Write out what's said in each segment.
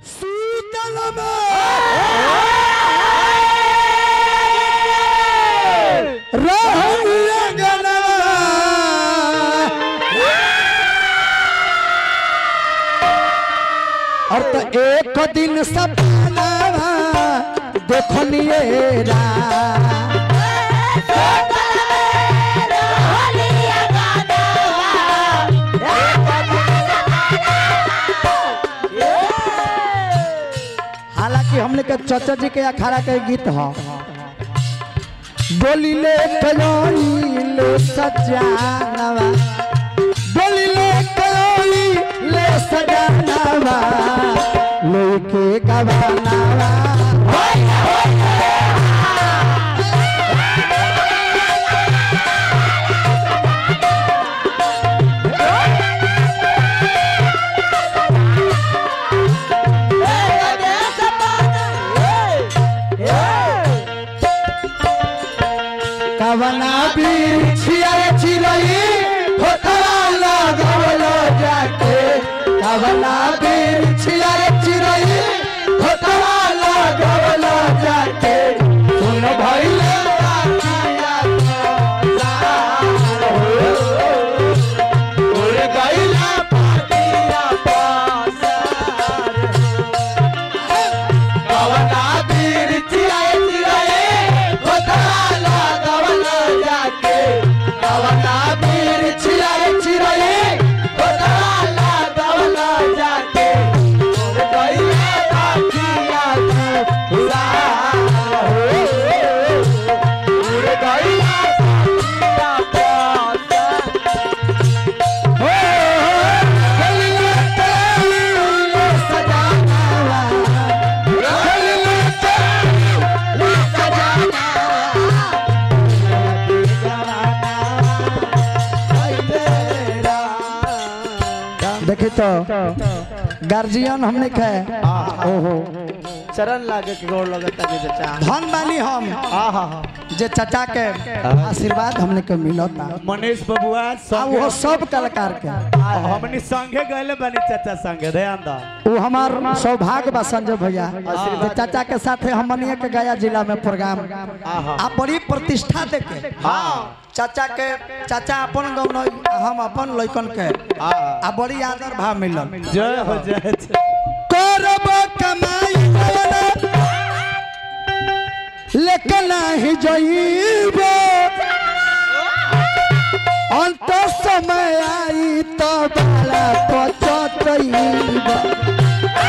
शीतल और तो एक दिन सपना देखलिए रा हालांकि हमने के चाचा जी के अखाड़ा के गीत ह बोलिले कयोई ले सजानवा बोलिले कयोई ले सजानवा लेके गवानवा कवना बिछिया चिरई होतरा लगवलो जाके कवना बिछिया चिरई होतरा लगवलो जाके सुन भइले उड़ गइला पाटिया पासार कवना बिछिया चिरई होतरा लगवलो जाके कवना बिछिया चिरई होतरा लगवलो जाके उड़ गइला पाटिया पासार उड़ गइला पाटिया पासार हो गइला तेरे सजाना देखे तो गार्जियन हमने के ओहो चरण लागे के गोड़ लगता जे चाचा धन बानी हम हाँ हाँ हाँ जे चाचा के आशीर्वाद हमने के मिलता मनीष बबुआ आ संगे वो सब कलाकार के हमनी संगे गए बनी चाचा संगे ध्यान दा वो हमार सौभाग्य बा संजय भैया जे चाचा के साथे हमनिया के गया जिला में प्रोग्राम आ बड़ी प्रतिष्ठा दे के हाँ चाचा के चाचा अपन गौन हम अपन लइकन के आ बड़ी आदर भाव मिलल जय हो जय जय। करब कमाई लेकिन नहीं जइब अंत समय आई तो बड़ा पचतइब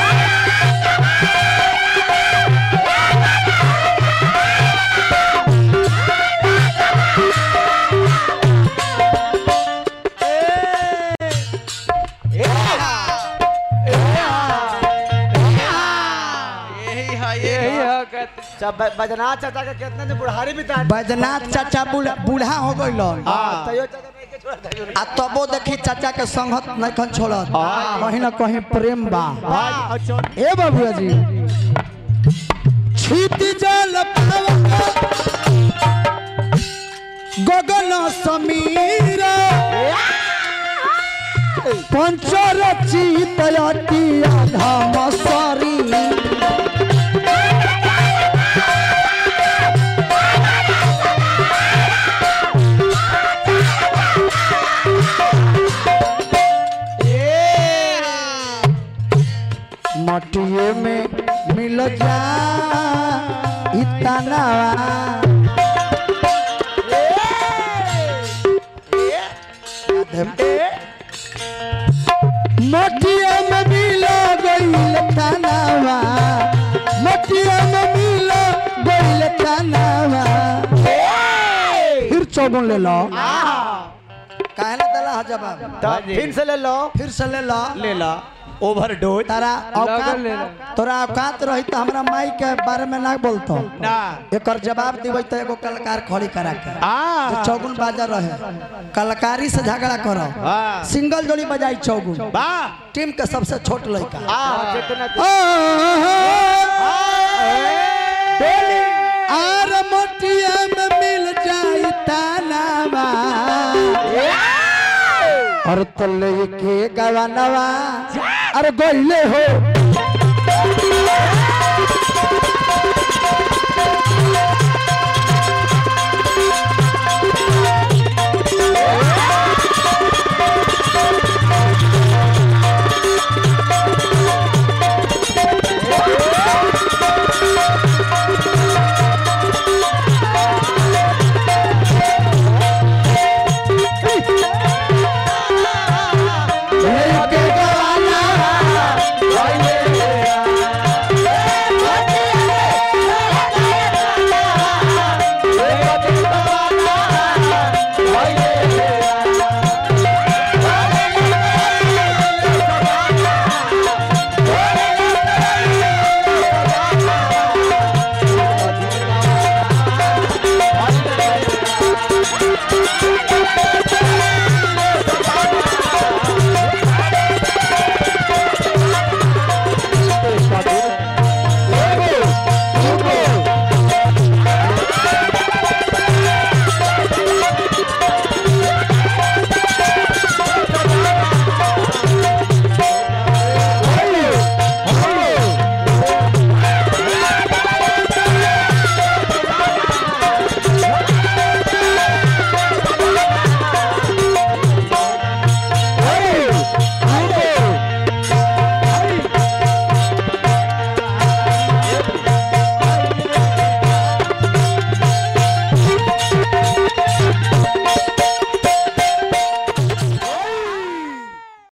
चा- ब- बजना चाचा के कितना ने बुढ़ारी भी तान बैजनाथ चाचा बूढ़ा बूढ़ा हो गइल हाँ तयो चाचा नहीं के छोड़ दे आ तबो देखी चाचा के संगत नहीं छोड़त कहीं ना कहीं प्रेम बा भाई अच्छा ए बाबुआ जी छीत जल गगन समीर पंचर चित अति धम शरीर मटिए में मिल जा इतना मटिया में मिल गईल तनावा मटिया में मिल गईल तनावा फिर चौगुन ले लो काहे ना दला जवाब तो फिर से ले लो फिर से ले लो ले ला ओवरडोज तारा औकात तोरा औकात रही तो हमरा माई के बारे में ना बोलतो ना एकर जवाब देबै तो एगो कलाकार खड़ी करा के आ जो चौगुन बाजा रहे कलाकारी से झगड़ा करो हाँ सिंगल जोड़ी बजाई चौगुन बा टीम के सबसे छोट लड़का आ कितना आर मोटिया में मिल जाई तानावा और तले के गवानवा अरे गइले हो